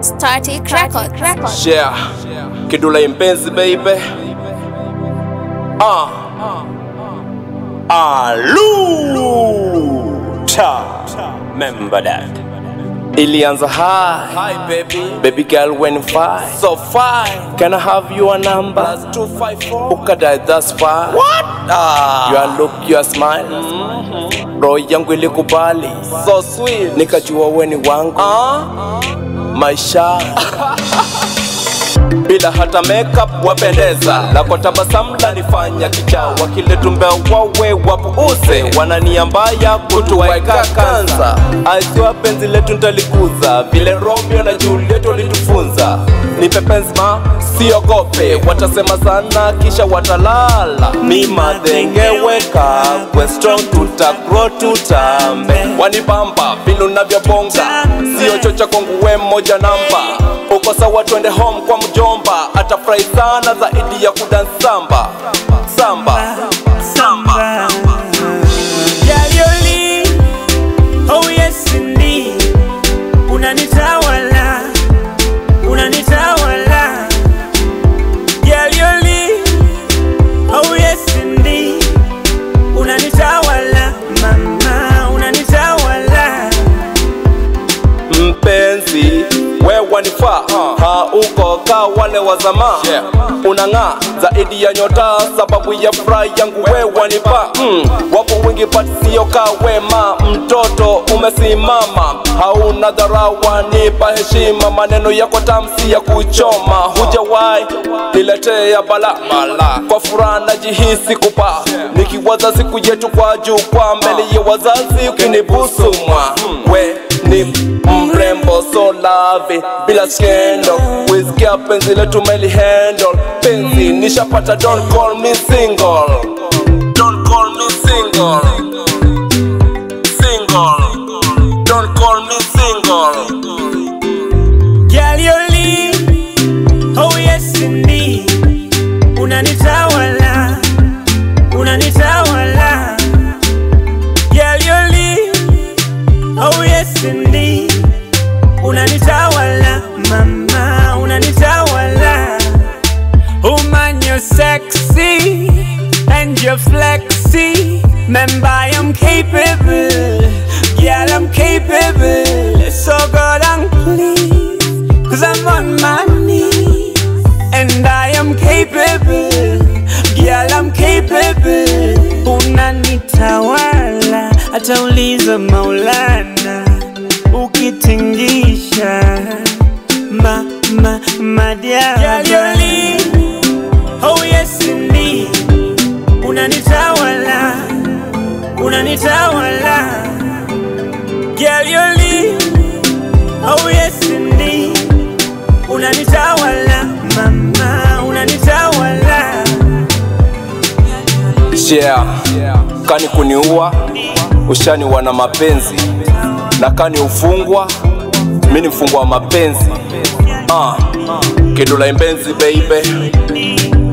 Static Record. Record. Share Kidula impenzi baby Ah Aluta Remember that Ilianza high Hi baby Baby girl when fine So fine Can I have your number Plus 254 Ukadai that's fine What? Ah Your look your smile mm-hmm. Roho yangu ilikubali So sweet Nikajua weni wangu ah Maisha bila hata makeup wapendeza, na kwa tabasamu lanifanya kichaa, wakiletumbea wawe wapuuze, wanania mbaya kutuwaika kanza, aisiwa penzi letu ntalikuza, vile Romeo na Juliet walitufunza, nipe penzi ma siogope, watasema sana kisha watalala, mi madhengeweka kwe strong, tutakro tutambe, wanibamba vile unavyobonga, sio chocha kwangu we mmoja namba uko sawa, twende home kwa mjomba, atafurahi sana zaidi ya kudansamba samba samba. Yalioli, oh yes indeed. Unanitawala, unanitawala. Yalioli, oh yes indeed. Unanitawala, mama, unanitawala. Mpenzi we wanifaa hauko ka wale wa zamaa unang'aa zaidi ya nyota, sababu ya furaha yangu we wanipa mm. Wapo wengi but sio ka wema, mtoto umesimama, hauna dharau, wanipa heshima, maneno yako tamsi ya kuchoma, hujawahi niletea bala kwa furaha najihisi kupa, nikiwaza siku yetu kwa juu kwa mbele ya wazazi, ukinibusu mwa we ni mrembo so love bila skendo wisikia penzi letu meli handle penzi nishapata don't call me single don't call me single single don't call me single Yalioli, oh yes indeed. Unanitawala, unanitawala. Yalioli, oh yes indeed. Unanitawala, mama, unanitawala. Oh man, you're sexy and you're flexy. Remember, I am capable. Girl, I'm capable. So God, I'm pleased. Cause I'm on my knees. And I am capable. Girl, I'm capable. Unanitawala. Atauliza Maulana. Ukitingisha. Ma, ma, madiaba. Girl, you're lean. Oh yes indeed Unanitawala Unanitawala Girl you're lean. Oh yes indeed Unanitawala Mama unanitawala share kani kuniua ushaniwa na mapenzi na kani ufungwa mi ni mfungwa wa mapenzi uh, kidula imbenzi baby